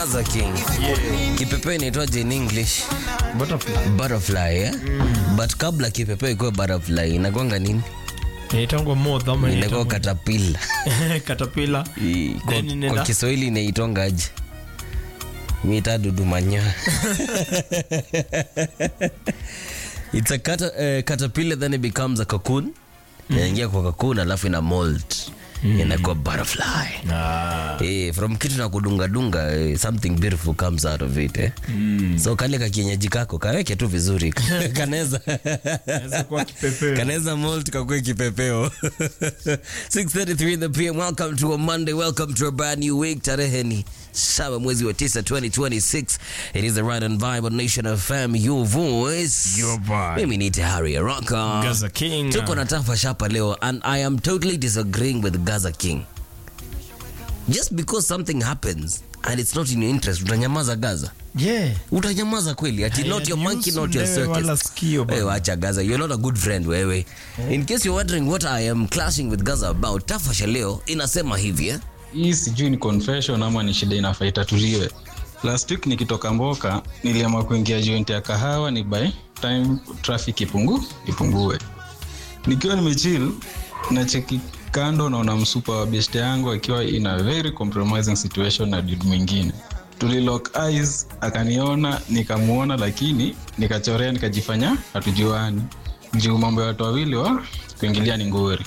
Gaza King. Kipepeo inaitwaje in English? Butterfly. Butterfly, eh? But kabla kipepeo ikuwe butterfly inakwanga nini? Inaitangwa moth ama Inakuwa inaitangwa- caterpillar. caterpillar. I- Kwa, Then inaenda- kwa Kiswahili inaitongaje? Mita dudumanya. It's a cata, uh, caterpillar then it becomes a cocoon. Inaingia kwa cocoon alafu ina molt. Inakuwa butterfly. Ah. Eh, from kitu na kudungadunga eh, something beautiful comes out of it eh. So kale ka kienyeji kako kaweke tu vizuri kanaweza Inaweza kuwa kipepeo. kanaweza molt kakue kipepeo 6:33 in the PM welcome to a Monday welcome to a brand new week tarehe ni saba mwezi wa tisa 2026 it is the right and vibe on Nation FM your voice Your vibe. mimi ni Tahari Araka Gaza King. tuko na tafa shapa leo and I am totally disagreeing with Gaza King. Just because something happens and it's not in your interest, utanyamaza Gaza. Yeah. Utanyamaza kweli ati not your monkey, not your Hayanihusu wewe wala circus. sikio bana. Wewe acha Gaza, you're not a good friend wewe. In case you're wondering what I am clashing with Gaza about, tafasha leo inasema hivi eh? hii sijui ni confession ama ni shida inafaa itatuliwe last week nikitoka mboka niliamua kuingia joint ya kahawa ni by time traffic ipungu ipungue nikiwa nimechill na cheki kando naona msupa wa beste yangu akiwa in a very compromising situation na dude mwingine tulilock eyes akaniona nikamuona lakini nikachorea nikajifanya hatujuani juu mambo ya watu wawili wa kuingilia ni ngori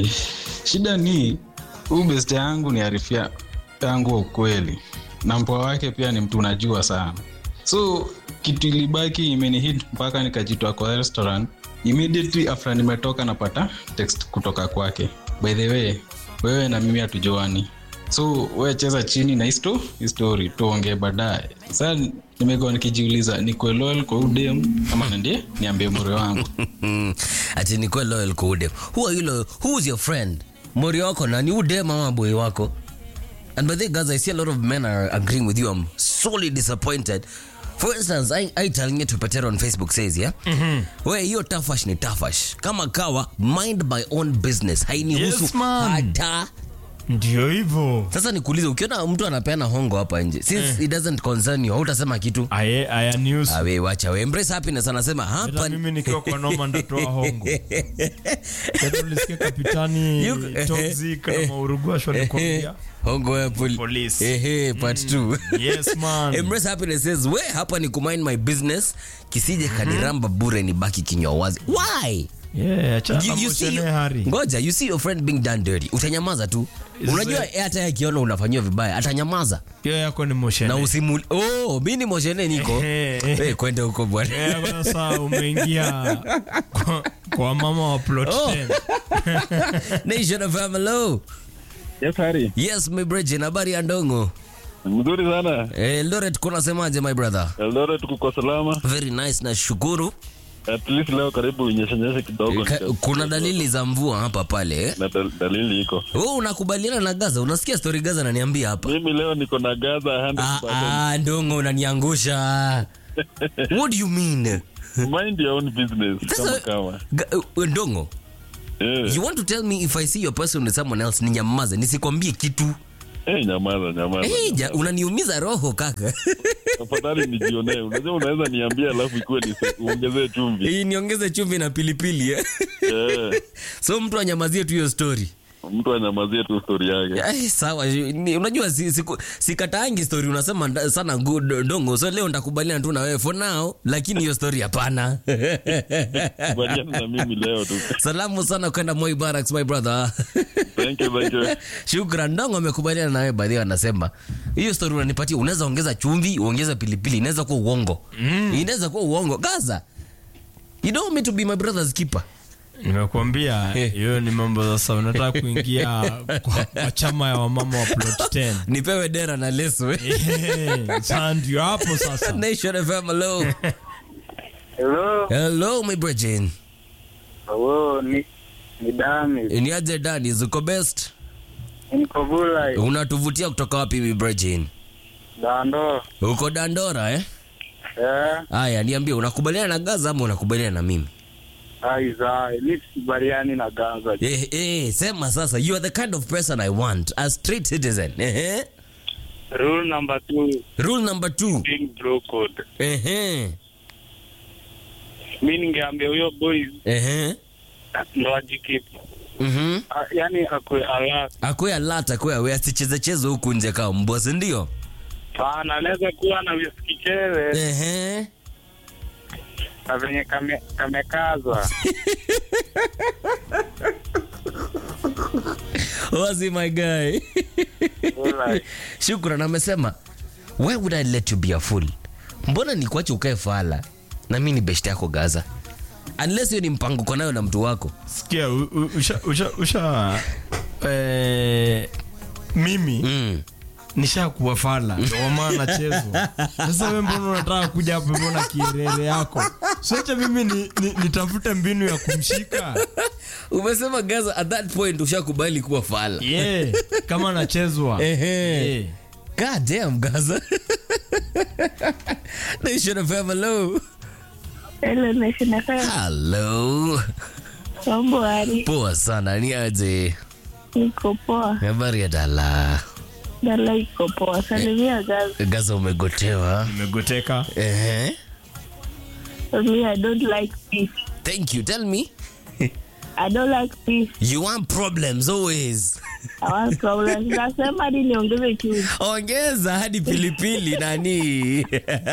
shida ni huu beste yangu ni arifia yangu wa ukweli na mpoa wake pia ni mtu unajua sana so kitu ilibaki imenihit mpaka nikajitoa kwa restaurant immediately after nimetoka napata text kutoka kwake by the way wewe na mimi hatujuani so we cheza chini na histo histori tuongee baadaye saa nimekuwa nikijiuliza nikuwe loyal kwa udem ama ndiye niambie mure wangu ati nikuwe loyal kwa udem. Who are you loyal? Who is your friend? Mori wako nani? Udem ama boy wako? And by the way, guys, I see a lot of men are agreeing with you. I'm sorely disappointed. For instance, I, I telling you to Petero on Facebook says, yeah? Mm-hmm. We, hiyo tafash ni tafash. Kama kawa, mind my own business. Hainihusu Yes, man. hata. Ndio hivyo. Sasa nikuulize, ukiona mtu anapeana hongo hapa nje, since it doesn't concern you, hautasema kitu. Aye, aya news. Awe, wacha we embrace happiness. Anasema Hata hapa mimi nikiwa kwa noma ndatoa hongo. Hata ulisikia kapitani You- toxic na maurugwasho alikwambia. hongo ya poli- Police. Ehe, part two. Yes man. Embrace happiness says we hapa ni kumind my business kisije kaniramba bure ni baki kinywa wazi why Yeah, acha you, you see amoshene hari. ngoja you see your friend being done dirty utanyamaza tu Is unajua it- hata yeye akiona unafanyiwa vibaya atanyamaza Hiyo yako ni moshene. na usimu oh mi ni moshene niko Ehe, ehe. hey, kwenda huko bwana Eh, kwa sasa umeingia kwa, kwa mama wa plot Oh. 10. nation of hello Yes, Hari. yes my bridge habari ya ndongo Mzuri sana. eh, Loret kunasemaje my brother Eldoret tuko salama. very nice na shukuru At least leo karibu nyeshenyeshe kidogo. Ka, kuna dalili za mvua hapa pale eh? na dal- dalili iko. Wewe unakubaliana na Gaza? Unasikia story Gaza ananiambia hapa. Mimi leo niko na Gaza Ah, 100%. ah, ndongo unaniangusha. What do you mean? Mind your own business kama Sasa kama. Ga- uh, ndongo, Eh, you want to tell me if I see your person with someone else ninyamaze, nisikwambie kitu? eh, nyamaza nyamaza. Eh, ja, unaniumiza roho kaka. Tafadhali nijionee. Unajua unaweza niambia alafu ikuwe ni uongezee chumvi. Hii niongeze chumvi na pilipili eh? Eh, So mtu anyamazie tu hiyo story. mtu anyamazie tu story yake. Ay, sawa ni, unajua si, si, sikataangi story unasema nda- sana good ndongo so leo ndakubaliana tu na wewe for now lakini hiyo story hapana Kubaliana na mimi leo tu. salamu sana kwenda Moi Barracks my brother Thank you, thank you. shukran ndongo amekubaliana na wewe baadhi anasema hiyo story unanipatia unaweza ongeza chumvi uongeze pilipili inaweza kuwa uongo mm. inaweza kuwa uongo gaza you don't want me to be my brother's keeper nimekuambia Eh. hiyo ni mambo sasa unataka kuingia kwa, kwa chama ya wamama wa plot 10 nipewe dera na leso eh. Eh, sasa ndio hapo sasa Nation FM hello Hello, hello my brethren hello, ni ni Dami, ni aje dani zuko best niko Bulai, unatuvutia kutoka wapi my brethren Dando. uko dandora eh Eh, haya niambie unakubaliana na gaza ama unakubaliana na mimi aiza, mi sikubaliani na Gaza. eh, eh, sema sasa you are the kind of person i want a straight citizen eh, eh. Rule number two, rule number two being bro code. ehe Mi ningeambia huyo boys ehe ndo ajikipu, mhm Ah, yani akwe alert akwe alert akwe awe asichezecheze huku nje kama mbwa si ndio sana, anaweza kuwa na visikichere ehe na venye kame- kamekazwa wazi my guy Like, shukran amesema why would i let you be a fool mbona ni kuache ukae fala na mi ni best yako gaza unless hiyo ni mpango uko nayo na mtu wako sikia u- u- usha, usha, usha eh, mimi mm. nishakuwa fala ndio maana nachezwa sasa we mbona unataka kuja hapo hivyo na kierere yako siacha mimi ni, ni, nitafute mbinu ya kumshika umesema gaza at that point ushakubali kuwa fala yeah, kama nachezwa Ehe. yeah. god damn gaza nation fm hello Hello, Nation FM. hello Mambo hali, poa sana ni aje niko poa. habari ya dala Dala iko poa. Salimia guys. gaza umegotewa nimegoteka Ehe. Me, I don't like peace. thank you tell me I don't like peace. you want problems always I want problems. Nasema hadi niongeze chumvi. ongeza hadi pilipili nani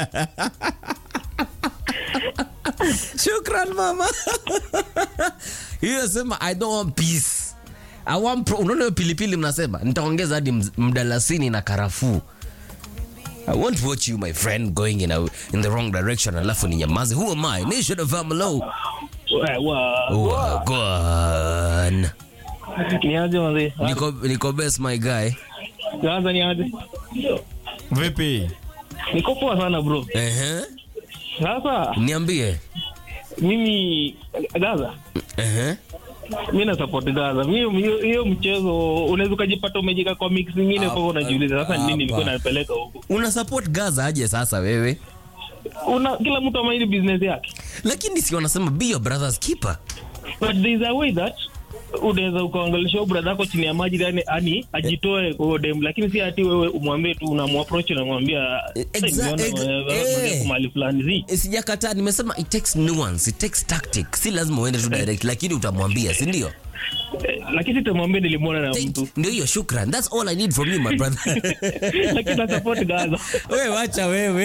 shukran mama hiyo sema i don't want peace I want pro- unaona hiyo pilipili mnasema nitaongeza hadi mz- mdalasini na karafuu I won't watch you my friend going in, a, in the wrong direction alafu ni nyamaze who am I nation of amalo wagwan niaje mzee? niko, niko best my guy Gaza niaje? vipi Niko poa sana bro. Ehe. Sasa niambie mimi Gaza, Ehe. mi na support Gaza. Mi hiyo hiyo mchezo unaweza ukajipata umejika kwa mix nyingine, kwa hiyo unajiuliza sasa ni nini nilikuwa Hapa. napeleka huko. una support gaza aje sasa wewe Una kila mtu amaili business yake, lakini si wanasema be your brother's keeper but there is a way that unaweza ukaangalisha huyo brother yako chini ya maji yani ani ajitoe kwa hiyo dem, lakini si ati wewe umwambie tu unamapproach unamwambia Exa- "Sasa nimeona, ex- eh, eh. unataka kwa mahali fulani zi Eh, sijakataa nimesema it takes nuance it takes tactic si lazima uende tu direct lakini utamwambia si ndio Eh, lakini sitamwambia nilimwona na Thank- mtu ndio hiyo shukran that's all i need from you my brother lakini na support Gaza. wewe wacha wewe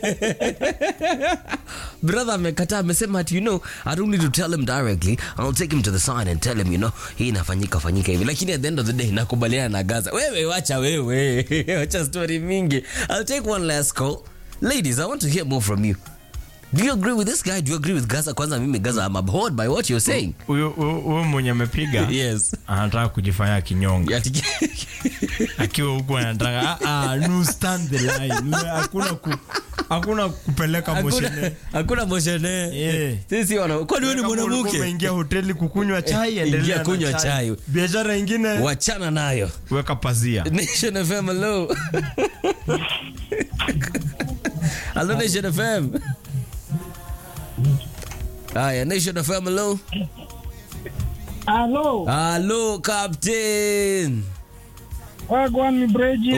brother amekataa amesema ati you know i don't need to tell him directly i'll take him to the side and tell him you know hii inafanyika fanyika hivi lakini at the end of the day nakubaliana na gaza wewe wacha wewe wacha story mingi i'll take one last call ladies i want to hear more from you do you agree with this guy do you agree with gaza kwanza mimi gaza i'm abhorred by what you're saying huyo huyo- huyo mwenye amepiga yes anataka kujifanya kinyonge Ati- akiwa huku anataka ah, ah, no stand the line Ule- hakuna ku, hakuna kupeleka moshene hakuna hakuna moshene Yeah. sisi wana kwani wewe ni Kama ulikuwa mwanamke umeingia hoteli kukunywa chai ingia endelea na kunywa chai. biashara ingine wachana nayo weka pazia Nation FM hello. hello Nation FM. Haya Nation FM hello. Hello. Hello Captain. Wagwan Bridget.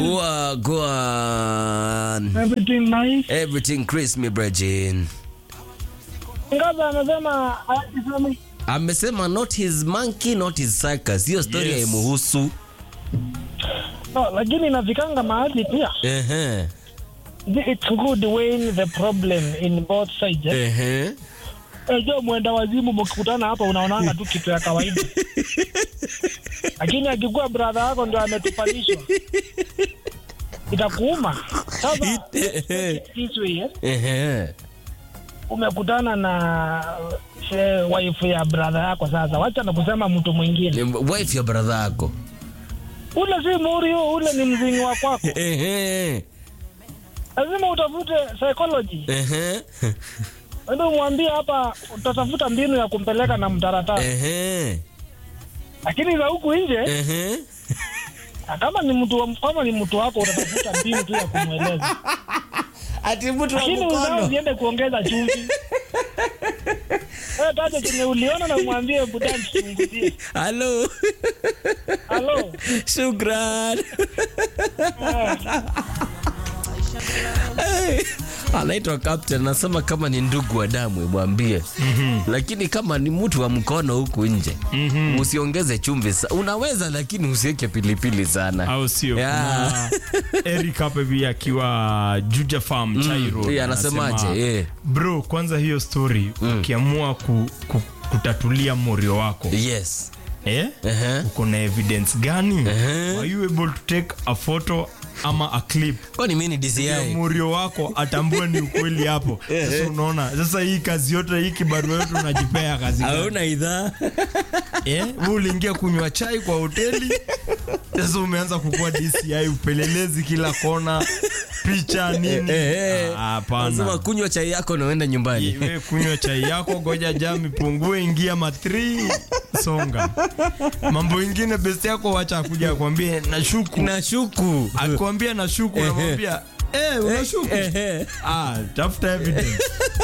Wagwan. Everything nice. Everything crispy Bregin. Ngaza amesema hayajisemi. Amesema not his monkey not his circus. Hiyo story Yes. haimuhusu. No, lakini inafikanga mahali pia. Ehe. It's good weighing the problem in both sides. eh. Ehe. Unajua mwenda wazimu mkikutana hapa unaonanga tu kitu ya kawaida. Lakini akikuwa brother yako ndio ametupalishwa. Itakuuma. Sasa Ehe. this way, eh, Ehe. umekutana na eh, wife ya brother yako sasa. Wacha na kusema mtu mwingine. Wife ya brother yako. Ule si Murio, ule ni mzingi wa kwako. Ehe. Lazima utafute psychology. Ehe. Ndio umwambie hapa utatafuta mbinu ya kumpeleka na mtaratara. Ehe. Lakini za huku nje Ehe. kama ni mtu wa- kama ni mtu wako utatafuta mbinu tu ya kumweleza. Ati mtu wa Lakini uzao mkono. ziende kuongeza chumvi. Wewe taja chenye uliona na umwambie budani chunguzie. Halo. Halo. Shukran. Eh, anaitwa captain anasema kama ni ndugu wa damu mwambie lakini kama ni mtu wa mkono huku nje usiongeze chumvi sa- unaweza lakini usiweke pilipili sana au sio Yeah. Kuna eric hapa hivi akiwa juja farm chairo yeah, anasemaje, yeah. bro kwanza hiyo story ukiamua ku, ku, kutatulia morio wako yes eh? Ehe. uko na evidence gani Ehe. are you able to take a photo ama a clip kwani mi ni DCI ya murio wako atambue ni ukweli hapo sasa unaona sasa hii kazi yote hii kibarua yote unajipea kazi gani? hauna idhaa eh? Wewe uliingia kunywa chai kwa hoteli sasa umeanza kukua DCI upelelezi kila kona picha nini Ah, lazima hapana kunywa chai yako na uende nyumbani we kunywa chai yako goja jam ipungue ingia matri songa mambo ingine best yako wacha akuja akwambie nashuku nashuku akwambia nashuku namwambia eh unashuku Ehe. ah tafuta evidence